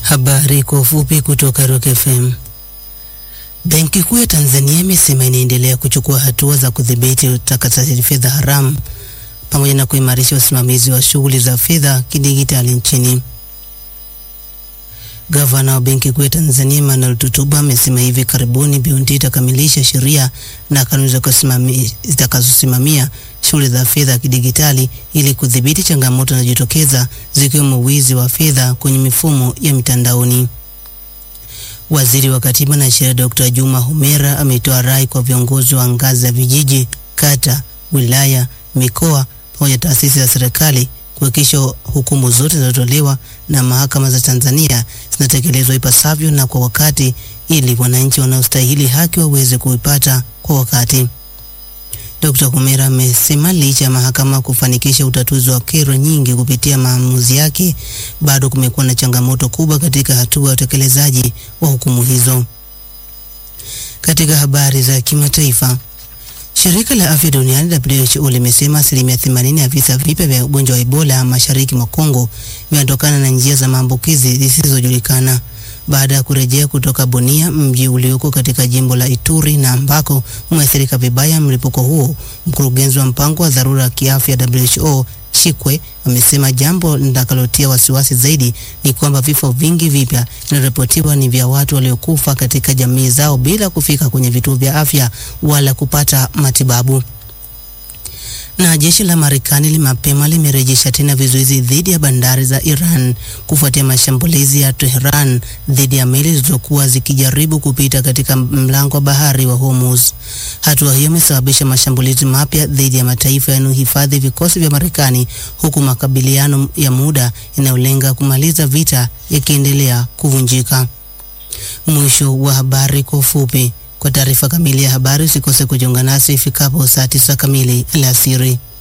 Habari kwa ufupi kutoka Rock FM. Benki Kuu ya Tanzania imesema inaendelea kuchukua hatua za kudhibiti utakatishaji fedha haramu pamoja na kuimarisha usimamizi wa shughuli za fedha kidigitali nchini. Gavana wa Benki Kuu ya Tanzania Emmanuel Tutuba amesema hivi karibuni BOT itakamilisha sheria na kanuni zitakazosimamia shughuli za fedha kidigitali ili kudhibiti changamoto zinazojitokeza zikiwemo wizi wa fedha kwenye mifumo ya mitandaoni. Waziri wa Katiba na Sheria Dr. Juma Homera ametoa rai kwa viongozi wa ngazi za vijiji, kata, wilaya, mikoa pamoja na taasisi za serikali kuhakikisha hukumu zote zinazotolewa na mahakama za Tanzania zinatekelezwa ipasavyo na kwa wakati ili wananchi wanaostahili haki waweze kuipata kwa wakati. Dr. Homera amesema licha ya mahakama kufanikisha utatuzi wa kero nyingi kupitia maamuzi yake, bado kumekuwa na changamoto kubwa katika hatua ya utekelezaji wa hukumu hizo. Katika habari za kimataifa, Shirika la Afya Duniani WHO limesema asilimia 80 ya visa vipya vya ugonjwa wa Ebola mashariki mwa Kongo vinatokana na njia za maambukizi zisizojulikana baada ya kurejea kutoka Bunia, mji ulioko katika jimbo la Ituri na ambako umeathirika vibaya mlipuko huo. Mkurugenzi wa mpango wa dharura wa kiafya WHO Chikwe amesema jambo litakalotia wasiwasi zaidi ni kwamba vifo vingi vipya vinaripotiwa ni vya watu waliokufa katika jamii zao bila kufika kwenye vituo vya afya wala kupata matibabu. Na jeshi la Marekani mapema limerejesha tena vizuizi dhidi ya bandari za Iran kufuatia mashambulizi ya Tehran dhidi ya meli zilizokuwa zikijaribu kupita katika mlango wa bahari wa Hormuz. Hatua hiyo imesababisha mashambulizi mapya dhidi ya mataifa yanayohifadhi vikosi vya Marekani, huku makabiliano ya muda yanayolenga kumaliza vita yakiendelea kuvunjika. Mwisho wa habari kwa ufupi. Kwa taarifa kamili ya habari usikose kujiunga nasi ifikapo saa tisa kamili alasiri.